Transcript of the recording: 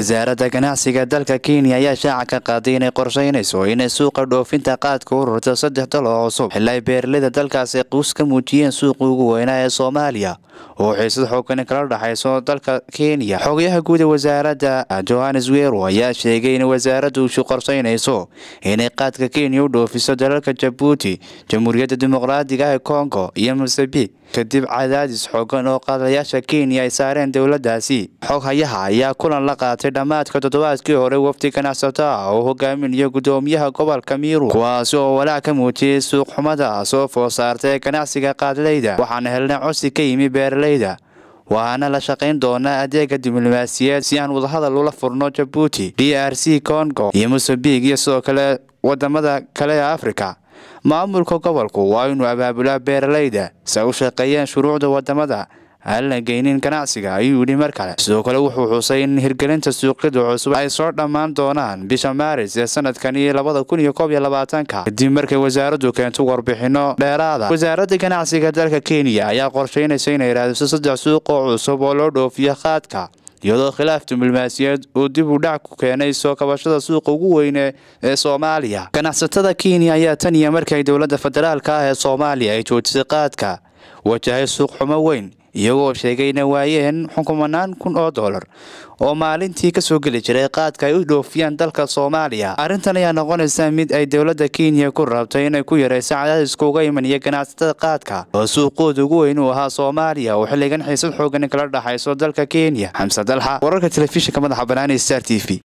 wasaaradda ganacsiga dalka kenya ayaa shaaca ka qaaday inay qorsheynayso inay suuqa dhoofinta qaadka u rurto saddex dal oo cusub xili ay beeraleyda dalkaasi quus ka muujiyeen suuqii ugu weynaa ee soomaaliya oo xiisad xoogani kala dhexayso dalka kenya xogayaha guud ee wasaaradda johannes wero ayaa sheegay in wasaaraddu ushu qorsheynayso inay qaadka kenya u dhoofiso dalalka jabuuti jamhuuriyadda dimuqraadiga ah ee kongo iyo mosambik kadib cadaadis xoogan oo qaadayaasha kenya ay saareen dowladdaasi xoghayaha ayaa kulan la qaatay dhammaadka toddobaadkii hore wafdi ganacsato ah oo hogaaminayo guddoomiyaha gobolka miiru kuwaasi oo walaac ka muujiyey suuqxumada soo food saartay ganacsiga qaadleyda waxaana helnay codsi ka yimi beeraleyda waxaana la shaqayn doonaa adeega diblomaasiyeed si aan wadahadal ula furno jabuuti d r c congo iyo mosambik iyo sidoo kale wadamada kale ee afrika maamulka gobolku waa inuu abaabulaa beeraleyda si ay u shaqeeyeen shuruucda wadamada aan la geynin ganacsiga ayuu yidhi mar kale sidoo kale wuxuu xusay in hirgelinta suuqyada cusub ay soo dhammaan doonaan bisha maaris ee sanadkani labada kun iyo koob iyo labaatanka kadib markay wasaaraddu keento warbixino dheeraada wasaaradda ganacsiga dalka kenya ayaa qorsheynaysa inay raadiso saddex suuq oo cusub oo loo dhoofiyo qaadka iyadoo khilaaf diblomaasiyeed uu dib u dhac ku keenay soo kabashada suuqa ugu weyne ee soomaaliya ganacsatada kenya ayaa tan iyo markay dowladda federaalka ah ee soomaaliya ay joojisay qaadka wajahay suuq xumo weyn iyagoo sheegay ina waayeen xukumanaan kun oo dollar oo maalintii kasoo geli jiray qaadka ay u dhoofiyaan dalka soomaaliya arrintan ayaa noqonaysa mid ay dowladda kenya ku rabtay inay ku yarayso cadaadiska uga imaniya ganacsatada qaadka oo suuqooda ugu weyn uu ahaa soomaaliya oo xilligan xiisad xoogan kala dhexayso dalka kenya xamse dalxa wararka telefishinka madaxa banaani star t v